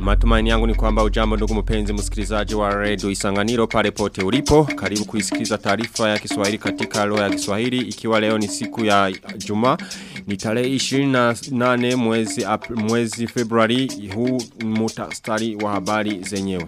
Matumaini yangu ni kwamba ujambo ndugu mpenzi msikilizaji wa Radio Isanganiro pale pote ulipo. Karibu kuisikiza taarifa ya Kiswahili katika lugha ya Kiswahili ikiwa leo ni siku ya Juma. Ni tarehe 28 mwezi Ap mwezi Februari huu mutasari wa habari zenyewe.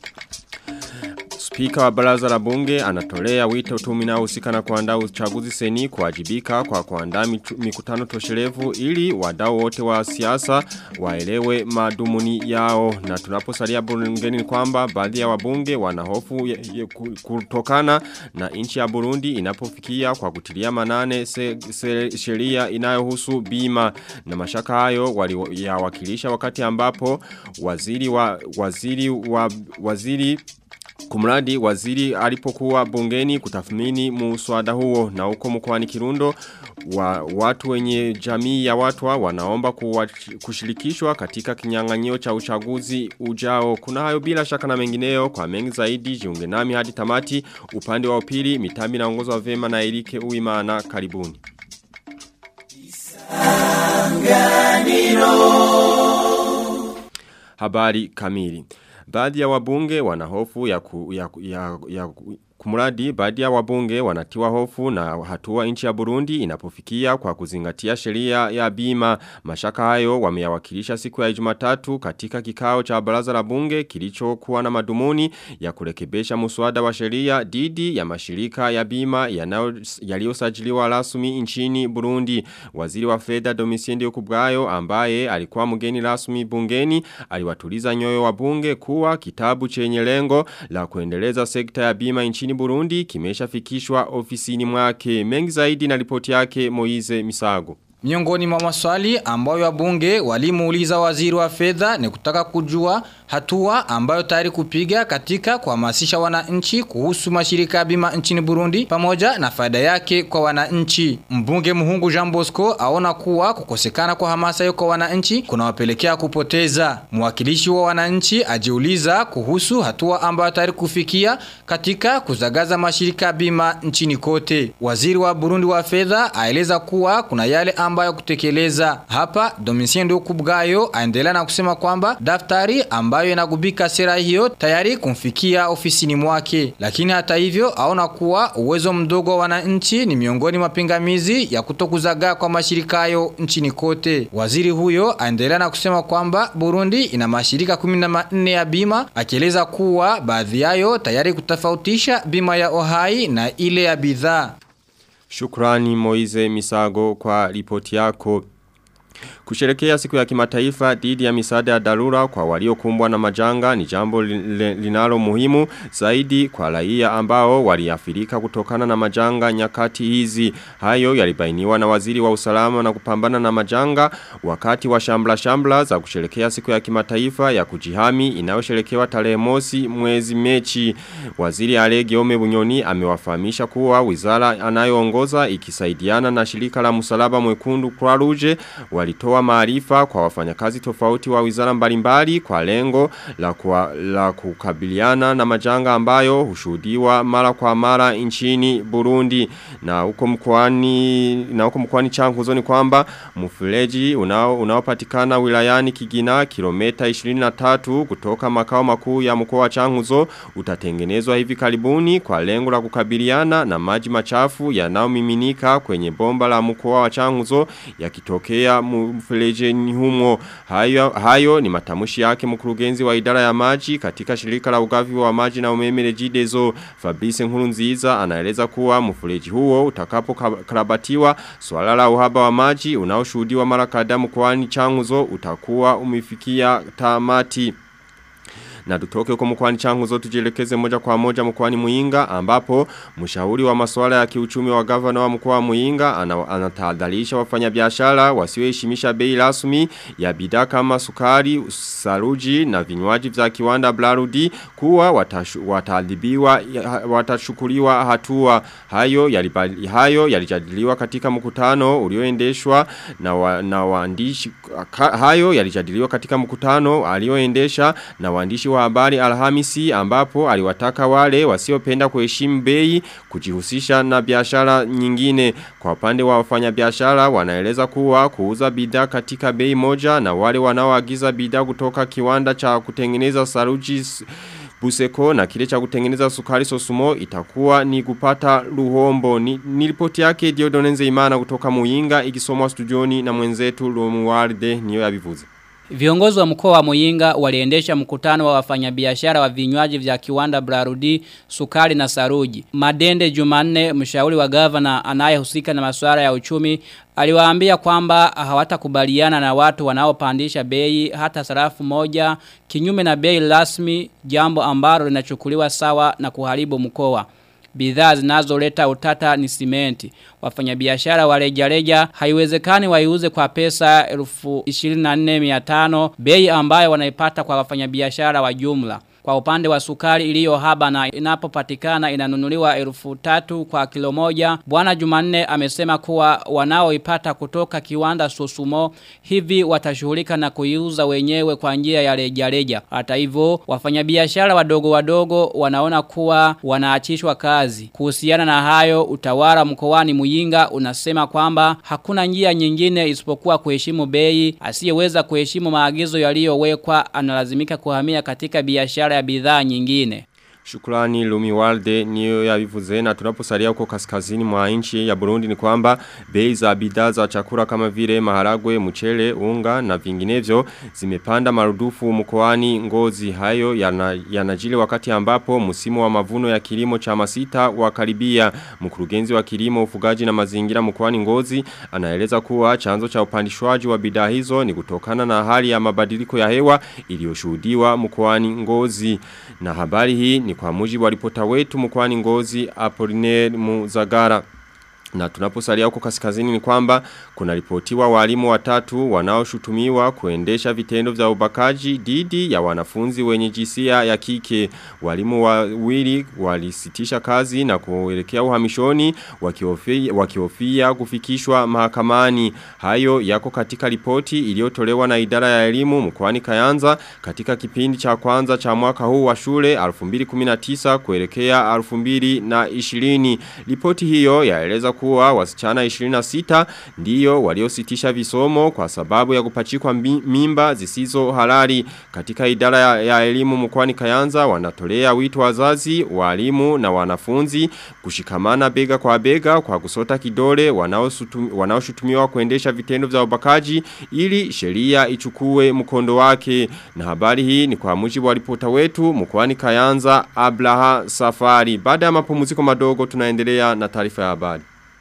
Spika wa baraza la bunge anatolea wito tume inayohusika na kuandaa uchaguzi seni kuwajibika kwa kuandaa mikutano toshelevu ili wadau wote wa siasa waelewe madumuni yao na tunaposalia bungeni kwamba baadhi ya wabunge wanahofu kutokana na nchi ya Burundi inapofikia kwa kutilia manane se, se, sheria inayohusu bima na mashaka hayo waliyawakilisha wakati ambapo waziri wa waziri wa waziri Kumradi waziri alipokuwa bungeni kutathmini muswada huo na uko mkoani Kirundo wa watu wenye jamii ya watu wanaomba kushirikishwa katika kinyang'anyio cha uchaguzi ujao. Kuna hayo bila shaka na mengineo kwa mengi zaidi jiunge nami hadi tamati upande wa upili mitambi naongozwa vema na Erike Uimana karibuni. Habari kamili. Baadhi ya wabunge wanahofu ya, ku, ya, ya, ya kumuradi baadhi ya wabunge wanatiwa hofu na hatua nchi ya Burundi inapofikia kwa kuzingatia sheria ya bima mashaka hayo wameyawakilisha siku ya Jumatatu katika kikao cha baraza la bunge kilichokuwa na madumuni ya kurekebesha muswada wa sheria dhidi ya mashirika ya bima yaliyosajiliwa rasmi nchini Burundi waziri wa fedha Domitien Kubwayo ambaye alikuwa mgeni rasmi bungeni aliwatuliza nyoyo wa bunge kuwa kitabu chenye lengo la kuendeleza sekta ya bima nchini Burundi kimeshafikishwa ofisini mwake mengi zaidi na ripoti yake Moize Misago. Miongoni mwa maswali ambayo wabunge walimuuliza waziri wa fedha ni kutaka kujua hatua ambayo tayari kupiga katika kuhamasisha wananchi kuhusu mashirika ya bima nchini Burundi pamoja na faida yake kwa wananchi. Mbunge Muhungu Jean Bosco aona kuwa kukosekana kwa hamasa hiyo kwa wananchi kunawapelekea kupoteza. Mwakilishi wa wananchi ajiuliza kuhusu hatua ambayo tayari kufikia katika kuzagaza mashirika ya bima nchini kote. Waziri wa Burundi wa fedha aeleza kuwa kuna yale ambayo kutekeleza. Hapa Domitien Ndukubwayo aendelea na kusema kwamba daftari ambayo inagubika sera hiyo tayari kumfikia ofisini mwake. Lakini hata hivyo aona kuwa uwezo mdogo wa wananchi ni miongoni mwa pingamizi ya kutokuzagaa kwa mashirika hayo nchini kote. Waziri huyo aendelea na kusema kwamba Burundi ina mashirika 14 ya bima akieleza kuwa baadhi yayo tayari kutofautisha bima ya ohai na ile ya bidhaa. Shukrani Moize Misago kwa ripoti yako. Kusherekea siku ya kimataifa dhidi ya misaada ya dharura kwa waliokumbwa na majanga ni jambo linalo muhimu zaidi kwa raia ambao waliathirika kutokana na majanga nyakati hizi. Hayo yalibainiwa na waziri wa usalama na kupambana na majanga wakati wa shambla shambla za kusherekea siku ya kimataifa ya kujihami inayosherekewa tarehe mosi mwezi mechi. Waziri Alege Ome Bunyoni amewafahamisha kuwa wizara anayoongoza ikisaidiana na shirika la msalaba mwekundu Croix Rouge walitoa maarifa kwa wafanyakazi tofauti wa wizara mbalimbali kwa lengo la, kwa, la kukabiliana na majanga ambayo hushuhudiwa mara kwa mara nchini Burundi na huko mkoani na huko mkoani Chankuzo ni kwamba mfereji unao unaopatikana wilayani Kigina kilomita 23 kutoka makao makuu ya mkoa wa Chankuzo utatengenezwa hivi karibuni kwa lengo la kukabiliana na maji machafu yanayomiminika kwenye bomba la mkoa wa Chankuzo yakitokea mferejeni humo hayo, hayo ni matamushi yake mkurugenzi wa idara ya maji katika shirika la ugavi wa maji na umeme Regideso Fabrice Nkurunziza anaeleza kuwa mfereji huo utakapo karabatiwa swala la uhaba wa maji unaoshuhudiwa mara kadhaa mkoani Changuzo utakuwa umefikia tamati na tutoke huko mkwani changu zote tujielekeze moja kwa moja mkwani muinga ambapo mshauri wa masuala ya kiuchumi wa gavana wa mkoa muinga anatahadharisha wafanyabiashara wasioheshimisha bei rasmi ya bidhaa kama sukari, saruji na vinywaji vya kiwanda Blarudi kuwa wataadhibiwa watashukuliwa hatua hayo yalibali, hayo yalijadiliwa katika mkutano ulioendeshwa na, wa, na waandishi hayo yalijadiliwa katika mkutano alioendesha na waandishi wa habari Alhamisi ambapo aliwataka wale wasiopenda kuheshimu bei kujihusisha na biashara nyingine. Kwa upande wa wafanyabiashara wanaeleza kuwa kuuza bidhaa katika bei moja na wale wanaoagiza bidhaa kutoka kiwanda cha kutengeneza saruji Buseko na kile cha kutengeneza sukari sosumo itakuwa ni kupata luhombo. Ni, ni ripoti yake Diodonenze Imana kutoka Muyinga ikisomwa studioni na mwenzetu Romualde niyo yabivuze. Viongozi wa mkoa wa Muyinga waliendesha mkutano wa wafanyabiashara wa vinywaji vya kiwanda Brarudi, sukari na saruji. Madende Jumanne, mshauri wa gavana anayehusika na masuala ya uchumi, aliwaambia kwamba hawatakubaliana na watu wanaopandisha bei hata sarafu moja kinyume na bei rasmi, jambo ambalo linachukuliwa sawa na kuharibu mkoa. Bidhaa zinazoleta utata ni simenti. Wafanyabiashara wa rejareja haiwezekani waiuze kwa pesa 24,500 bei ambayo wanaipata kwa wafanyabiashara wa jumla. Kwa upande wa sukari iliyo haba na inapopatikana inanunuliwa elfu tatu kwa kilo moja. Bwana Jumanne amesema kuwa wanaoipata kutoka kiwanda Sosumo hivi watashughulika na kuiuza wenyewe kwa njia ya rejareja. Hata hivyo wafanyabiashara wadogo wadogo wanaona kuwa wanaachishwa kazi. Kuhusiana na hayo utawala mkoani Muyinga unasema kwamba hakuna njia nyingine isipokuwa kuheshimu bei. Asiyeweza kuheshimu maagizo yaliyowekwa analazimika kuhamia katika biashara ya bidhaa nyingine. Shukrani Lumi Walde niyo ya vivuze na tunaposalia huko kaskazini mwa nchi ya Burundi ni kwamba bei za bidhaa za chakula kama vile maharagwe, mchele, unga na vinginevyo zimepanda marudufu mkoani ngozi hayo yanajili yana wakati ambapo msimu wa mavuno ya kilimo cha masita wakaribia mkurugenzi wa kilimo ufugaji na mazingira mkoani ngozi anaeleza kuwa chanzo cha upandishwaji wa bidhaa hizo ni kutokana na hali ya mabadiliko ya hewa iliyoshuhudiwa mkoani ngozi na habari hii ni kwa mujibu wa ripota wetu mkwani ngozi Apollinaire Muzagara. Na tunaposalia huko kaskazini ni kwamba kuna ripotiwa walimu watatu wanaoshutumiwa kuendesha vitendo vya ubakaji dhidi ya wanafunzi wenye jinsia ya kike. Walimu wawili walisitisha kazi na kuelekea uhamishoni wakihofia wakihofia kufikishwa mahakamani. Hayo yako katika ripoti iliyotolewa na idara ya elimu mkoani Kayanza katika kipindi cha kwanza cha mwaka huu wa shule 2019 kuelekea 2020. Ripoti hiyo yaeleza kuwa wasichana 26 ndiyo waliositisha visomo kwa sababu ya kupachikwa mimba zisizo halali katika idara ya, ya elimu mkwani Kayanza wanatolea wito wazazi, walimu na wanafunzi kushikamana bega kwa bega kwa kusota kidole wanaoshutumiwa kuendesha vitendo vya ubakaji ili sheria ichukue mkondo wake na habari hii ni kwa mujibu wa ripota wetu mkwani Kayanza Abraha Safari baada ya mapumziko madogo tunaendelea na taarifa ya habari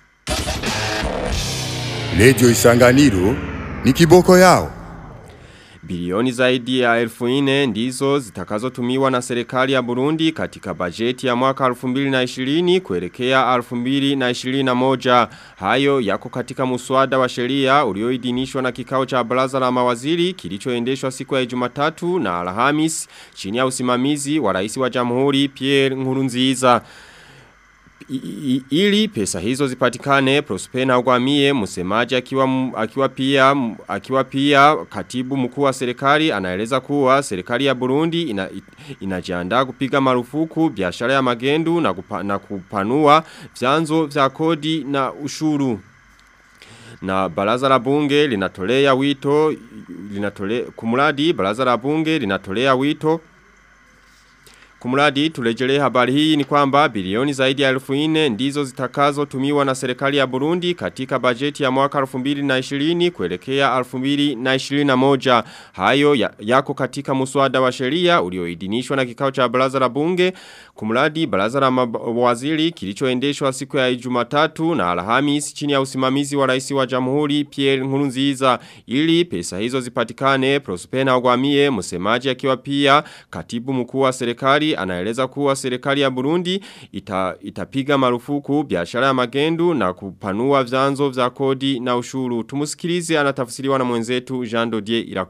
Lejo isanganiro ni kiboko yao. Bilioni zaidi ya elfu ine ndizo zitakazotumiwa na serikali ya Burundi katika bajeti ya mwaka 2020 kuelekea 2021. Hayo yako katika muswada wa sheria ulioidhinishwa na kikao cha baraza la mawaziri kilichoendeshwa siku ya Jumatatu na Alhamis chini ya usimamizi wa rais wa Jamhuri Pierre Nkurunziza. I, I, ili pesa hizo zipatikane Prospena Ugwamie msemaji akiwa akiwa pia akiwa pia katibu mkuu wa serikali anaeleza kuwa serikali ya Burundi ina, inajiandaa kupiga marufuku biashara ya magendu na, kupa, na kupanua vyanzo vya kodi na ushuru na baraza la bunge linatolea wito linatolea kumradi baraza la bunge linatolea wito Kumradi tulejelee habari hii ni kwamba bilioni zaidi ya elfu ine ndizo zitakazo tumiwa na serikali ya Burundi katika bajeti ya mwaka 2020 kuelekea 2021. Hayo ya, yako katika muswada wa sheria ulioidhinishwa na kikao cha baraza la bunge. Kumradi baraza la mawaziri kilichoendeshwa siku ya Jumatatu na Alhamis chini ya usimamizi wa rais wa Jamhuri Pierre Nkurunziza ili pesa hizo zipatikane Prospena Ogwamie msemaji akiwa pia katibu mkuu wa serikali anaeleza kuwa serikali ya Burundi ita, itapiga marufuku biashara ya magendu na kupanua vyanzo vya kodi na ushuru. Tumusikilize anatafsiriwa na mwenzetu Jean Dodier Irakoze.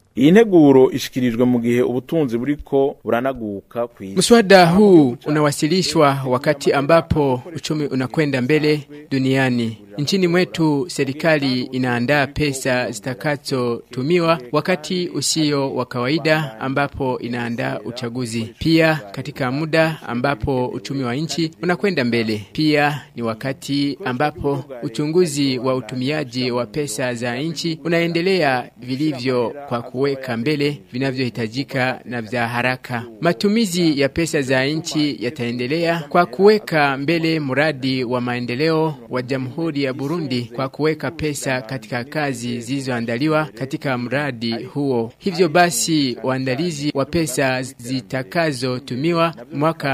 iyi nteguro ishikirijwe mu gihe ubutunzi buriko buranaguka kw'isi Mswada huu unawasilishwa wakati ambapo uchumi unakwenda mbele duniani. Nchini mwetu serikali inaandaa pesa zitakazotumiwa wakati usio wa kawaida ambapo inaandaa uchaguzi. Pia katika muda ambapo uchumi wa nchi unakwenda mbele. Pia ni wakati ambapo uchunguzi wa utumiaji wa pesa za nchi unaendelea vilivyo kwa kuweka mbele vinavyohitajika na vya haraka. Matumizi ya pesa za nchi yataendelea kwa kuweka mbele mradi wa maendeleo wa Jamhuri ya Burundi kwa kuweka pesa katika kazi zilizoandaliwa katika mradi huo. Hivyo basi waandalizi wa pesa zitakazotumiwa mwaka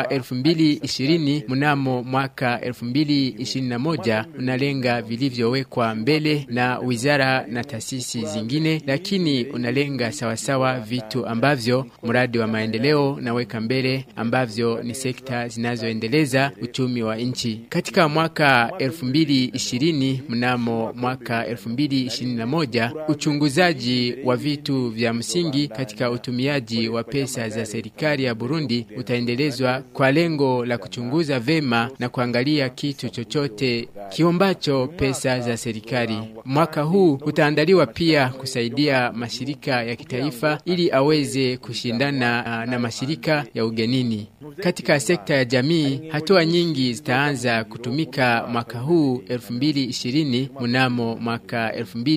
2020 mnamo mwaka 2021 unalenga vilivyowekwa mbele na wizara na taasisi zingine, lakini unalenga sawasawa vitu ambavyo mradi wa maendeleo naweka mbele ambavyo ni sekta zinazoendeleza uchumi wa nchi. Katika mwaka 2020 mnamo mwaka 2021 uchunguzaji wa vitu vya msingi katika utumiaji wa pesa za serikali ya Burundi utaendelezwa kwa lengo la kuchunguza vema na kuangalia kitu chochote kiombacho pesa za serikali. Mwaka huu utaandaliwa pia kusaidia mashirika ya kitaifa ili aweze kushindana ah, na mashirika ya ugenini. Katika sekta ya jamii, hatua nyingi zitaanza kutumika mwaka huu 2020 mnamo mwaka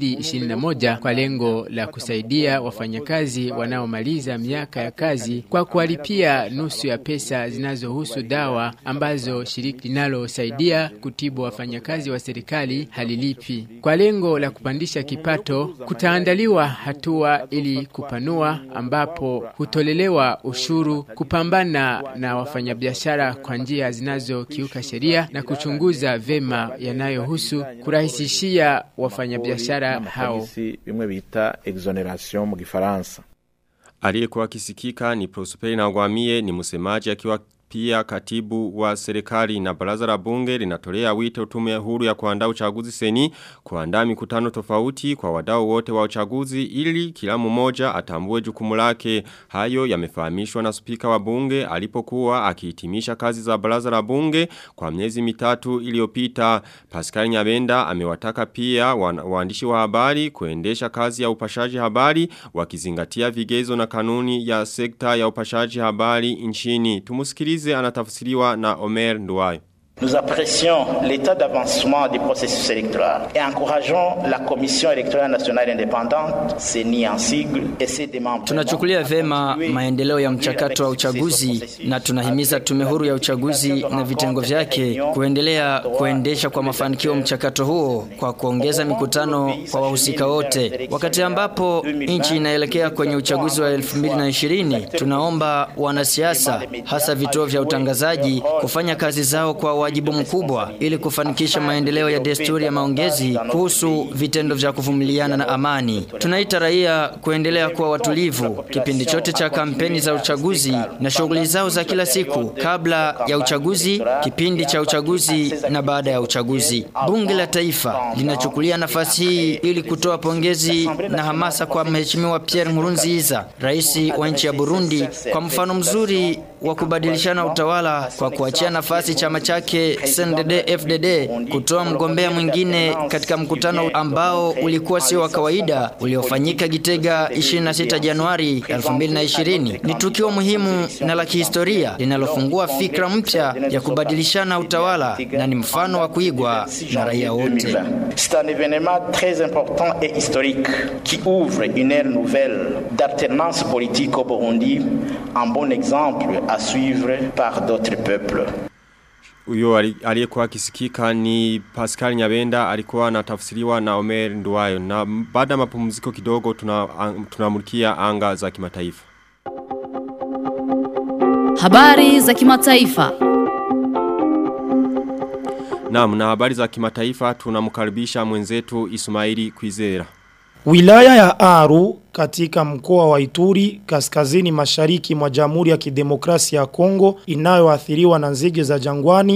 2021 kwa lengo la kusaidia wafanyakazi wanaomaliza miaka ya kazi kwa kuwalipia nusu ya pesa zinazohusu dawa ambazo shirika linalosaidia kutibu wafanyakazi wa serikali halilipi. Kwa lengo la kupandisha kipato, kutaandaliwa hatua ili kupanua ambapo hutolelewa ushuru, kupambana na wafanyabiashara kwa njia zinazokiuka sheria na kuchunguza vema yanayohusu kurahisishia wafanyabiashara hao. Amapolisi bimwe bita exoneration mu gifaransa Aliyekuwa kisikika ni Prosperi na Gwamie ni msemaji akiwa pia katibu wa serikali na baraza la bunge linatolea wito tume huru ya kuandaa uchaguzi seni kuandaa mikutano tofauti kwa wadau wote wa uchaguzi ili kila mmoja atambue jukumu lake hayo yamefahamishwa na spika wa bunge alipokuwa akihitimisha kazi za baraza la bunge kwa miezi mitatu iliyopita Pascal Nyabenda amewataka pia wan- waandishi wa habari kuendesha kazi ya upashaji habari wakizingatia vigezo na kanuni ya sekta ya upashaji habari nchini tumusikilize anatafsiriwa na Omer Nduwayo Nous apprécions l'état d'avancement du processus électoral et encourageons la Commission électorale nationale indépendante, CENI en sigle, et ses démembrements. Tunachukulia vema maendeleo ya mchakato wa uchaguzi na tunahimiza tume huru ya uchaguzi na vitengo vyake kuendelea kuendesha kwa mafanikio mchakato huo kwa kuongeza mikutano kwa wahusika wote. Wakati ambapo nchi inaelekea kwenye uchaguzi wa 2020, tunaomba wanasiasa hasa vituo vya utangazaji kufanya kazi zao kwa wajibu mkubwa ili kufanikisha maendeleo ya desturi ya maongezi kuhusu vitendo vya kuvumiliana na amani. Tunaita raia kuendelea kuwa watulivu kipindi chote cha kampeni za uchaguzi na shughuli zao za kila siku kabla ya uchaguzi, kipindi cha uchaguzi na baada ya uchaguzi. Bunge la Taifa linachukulia nafasi hii ili kutoa pongezi na hamasa kwa Mheshimiwa Pierre Nkurunziza, rais wa nchi ya Burundi, kwa mfano mzuri wa kubadilishana utawala kwa kuachia nafasi chama chake CNDD FDD kutoa mgombea mwingine katika mkutano ambao ulikuwa sio wa kawaida uliofanyika Gitega 26 Januari 2020. Ni tukio muhimu na la kihistoria linalofungua fikra mpya ya kubadilishana utawala na ni mfano wa kuigwa na raia wote. C'est un événement très important et historique qui ouvre une ère nouvelle d'alternance politique au Burundi, un bon exemple à suivre par d'autres peuples. Uyo ali- aliyekuwa akisikika ni Pascal Nyabenda alikuwa anatafsiriwa na Omer Nduwayo na baada ya mapumziko kidogo tuna tunamulikia anga za kimataifa. Habari za kimataifa. Naam na habari za kimataifa tunamkaribisha mwenzetu Ismaili Kwizera. Wilaya ya Aru katika mkoa wa Ituri kaskazini mashariki mwa Jamhuri ya Kidemokrasia ya Kongo inayoathiriwa na nzige za jangwani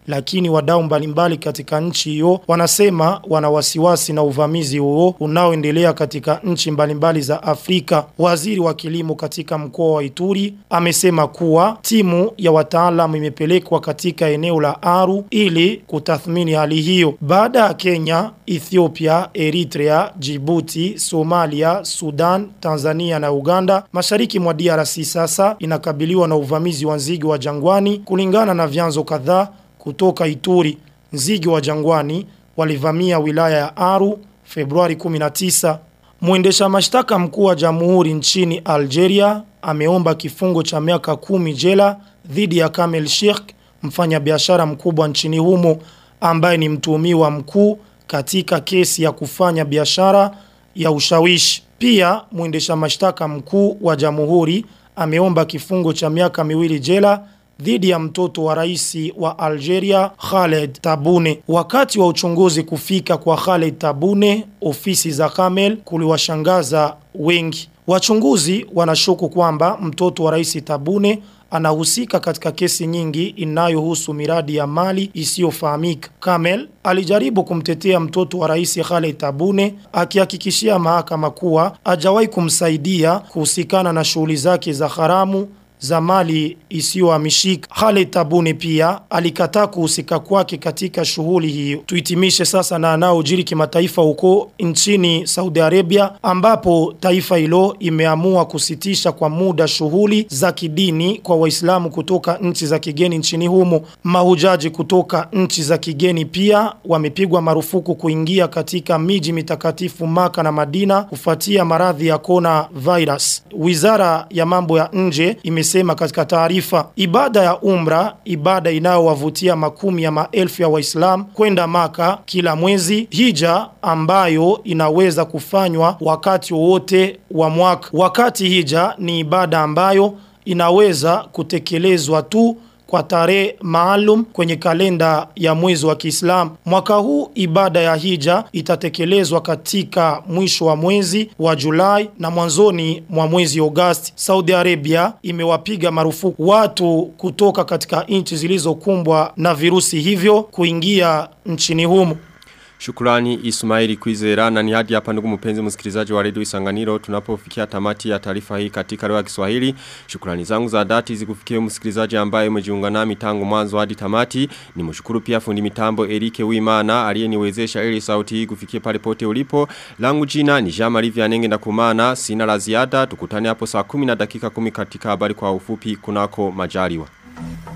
lakini wadau mbalimbali katika nchi hiyo wanasema wana wasiwasi na uvamizi huo unaoendelea katika nchi mbalimbali za Afrika. Waziri wa kilimo katika mkoa wa Ituri amesema kuwa timu ya wataalamu imepelekwa katika eneo la Aru ili kutathmini hali hiyo. Baada ya Kenya, Ethiopia, Eritrea, Djibouti, Somalia, Sudan, Tanzania na Uganda, mashariki mwa DRC sasa inakabiliwa na uvamizi wa nzige wa jangwani kulingana na vyanzo kadhaa kutoka Ituri. Nzige wa jangwani walivamia wilaya ya Aru Februari 19. Mwendesha mashtaka mkuu wa jamhuri nchini Algeria ameomba kifungo cha miaka kumi jela dhidi ya Kamel Sheikh, mfanyabiashara mkubwa nchini humo ambaye ni mtuhumiwa mkuu katika kesi ya kufanya biashara ya ushawishi. Pia mwendesha mashtaka mkuu wa jamhuri ameomba kifungo cha miaka miwili jela dhidi ya mtoto wa rais wa Algeria Khaled Tabune. Wakati wa uchunguzi kufika kwa Khaled Tabune, ofisi za Kamel kuliwashangaza wengi. Wachunguzi wanashuku kwamba mtoto wa rais Tabune anahusika katika kesi nyingi inayohusu miradi ya mali isiyofahamika. Kamel alijaribu kumtetea mtoto wa rais Khaled Tabune akihakikishia mahakama kuwa hajawahi kumsaidia kuhusikana na shughuli zake za haramu za mali isiyohamishika. Khaled Tabune pia alikataa kuhusika kwake katika shughuli hiyo. Tuhitimishe sasa na anaojiri kimataifa huko nchini Saudi Arabia ambapo taifa hilo imeamua kusitisha kwa muda shughuli za kidini kwa Waislamu kutoka nchi za kigeni nchini humo. Mahujaji kutoka nchi za kigeni pia wamepigwa marufuku kuingia katika miji mitakatifu Maka na Madina kufuatia maradhi ya kona virus. Wizara ya mambo ya nje imesema katika taarifa ibada ya umra, ibada inayowavutia makumi ya maelfu ya Waislamu kwenda Maka kila mwezi, hija ambayo inaweza kufanywa wakati wowote wa mwaka. Wakati hija ni ibada ambayo inaweza kutekelezwa tu kwa tarehe maalum kwenye kalenda ya mwezi wa Kiislamu. Mwaka huu ibada ya hija itatekelezwa katika mwisho wa mwezi wa Julai na mwanzoni mwa mwezi Agosti. Saudi Arabia imewapiga marufuku watu kutoka katika nchi zilizokumbwa na virusi hivyo kuingia nchini humo. Shukrani Ismaili Kwizera na ni hadi hapa ndugu mpenzi msikilizaji wa redio Isanganiro tunapofikia tamati ya taarifa hii katika lugha ya Kiswahili. Shukrani zangu za dhati zikufikie msikilizaji ambaye umejiunga nami tangu mwanzo hadi tamati. Nimshukuru pia fundi mitambo Erike Wimana aliyeniwezesha ili sauti hii kufikia pale pote ulipo. Langu jina ni Jean Marie Vianenge na kumana sina la ziada tukutane hapo saa 10 na dakika 10 katika habari kwa ufupi kunako majaliwa.